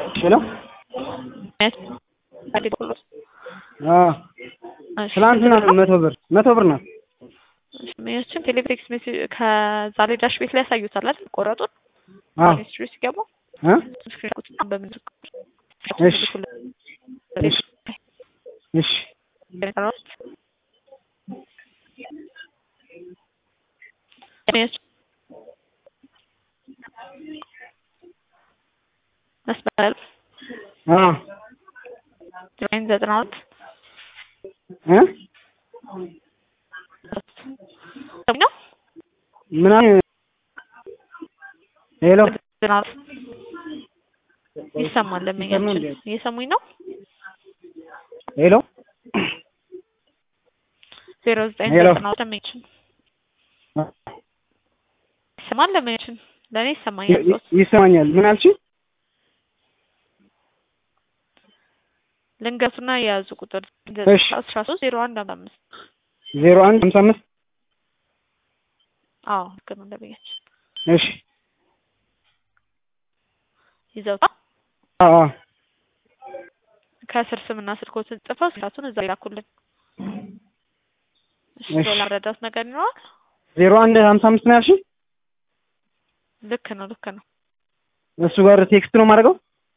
ሄሎ ትላንትና መቶ ብር መቶ ብር ናት። ያችን ቴሌብሬክስ ሜሴጅ ከዛ ላይ ዳሽ ቤት ላይ ያሳዩታል አይደል? ቆረጡን አዎ ሜሴጅ ሲገቡ እ ስክሪን በምን እሺ እሺ እሺ መስመር አዎ ዘጠኝ ዘጠና ሁለት እ ነው ምናምን ሄሎ ዘጠና ሁለት ይሰማል። ለመኛችን እየሰሙኝ ነው። ሄሎ ዜሮ ዘጠኝ ሄሎ። ዘጠና ሁለት ለመኛችን ይሰማል። ለመኛችን ለእኔ ይሰማኛል። ይ- ይሰማኛል። ምን አልሽኝ? ልንገቱና የያዙ ቁጥር እሺ። አስራ ሶስት ዜሮ አንድ አምሳ አምስት ዜሮ አንድ ሀምሳ አምስት አዎ ልክ ነው። ለመኛችን እሺ ይዘውታ አዎ አዎ ከስር ስምና ስልኮትን ጽፈው ስራቱን እዛ ይላኩልን። እሺ እሺ። ሌላ ረዳት ነገር ይኖራል? ዜሮ አንድ ሀምሳ አምስት ነው ያልሽኝ? ልክ ነው ልክ ነው። እሱ ጋር ቴክስት ነው የማደርገው?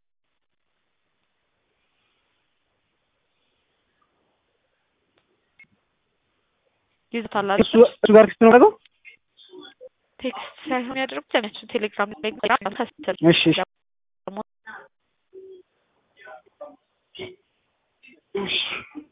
ይዘታል እሱ እሱ ጋር ቴክስት ነው የማደርገው? ቴክስት ሳይሆን ያደረጉት ለሚያቸው ቴሌግራም ላይ ከስር እሺ እሺ እሺ